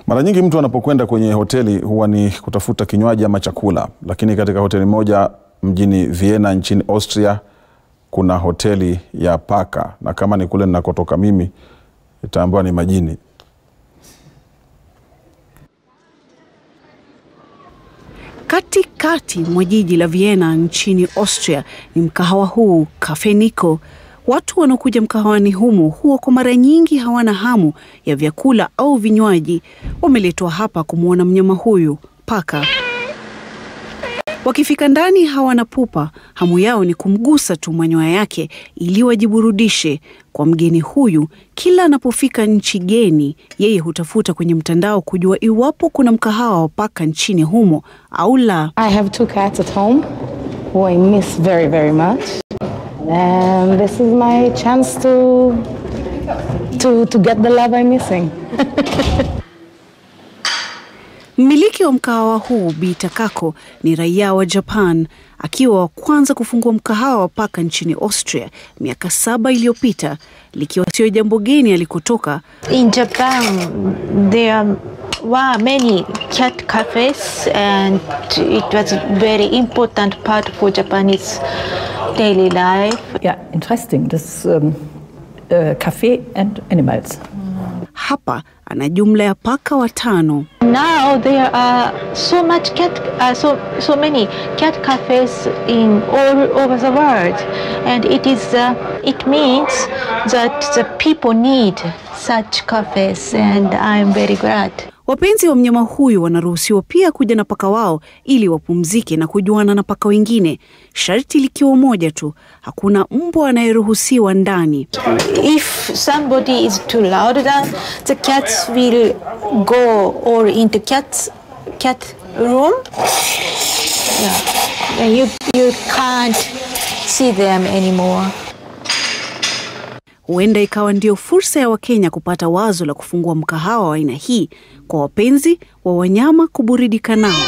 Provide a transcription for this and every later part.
Mara nyingi mtu anapokwenda kwenye hoteli huwa ni kutafuta kinywaji ama chakula, lakini katika hoteli moja mjini Vienna nchini Austria kuna hoteli ya paka, na kama ni kule ninakotoka mimi itaambiwa ni majini. Katikati mwa jiji la Vienna nchini Austria ni mkahawa huu Cafe Nico. Watu wanaokuja mkahawani humu huwa kwa mara nyingi hawana hamu ya vyakula au vinywaji, wameletwa hapa kumwona mnyama huyu paka. Wakifika ndani hawana pupa, hamu yao ni kumgusa tu manyoya yake ili wajiburudishe. Kwa mgeni huyu, kila anapofika nchi geni, yeye hutafuta kwenye mtandao kujua iwapo kuna mkahawa wa paka nchini humo au la. I have two cats at home who I miss very, very much. And this is my chance to, to, to get the love I'm missing. Mmiliki wa mkahawa huu Bi Takako ni raia wa Japan, akiwa wa kwanza kufungua mkahawa wa paka nchini Austria miaka saba iliyopita, likiwa sio jambo geni alikotoka. In Japan, there were many cat cafes, and it was a very important part for Japanese daily life. Ja, interesting. Das ähm, äh, Café and Animals. Hapa ana jumla ya paka watano. Now there are so much cat, uh, so so many cat cafes in all over the world, and it is uh, it means that the people need such cafes, and I'm very glad. Wapenzi wa mnyama huyu wanaruhusiwa pia kuja na paka wao ili wapumzike na kujuana na paka wengine, sharti likiwa moja tu, hakuna mbwa anayeruhusiwa ndani. If somebody is too loud, then the cats will go or into cats cat room. Yeah, and you you can't see them anymore. Huenda ikawa ndio fursa ya Wakenya kupata wazo la kufungua mkahawa wa aina hii kwa wapenzi wa wanyama kuburudika nao.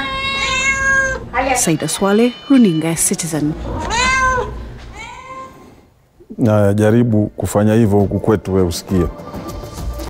Saida Swale, runinga ya Citizen. Na jaribu kufanya hivyo huku kwetu, we usikie.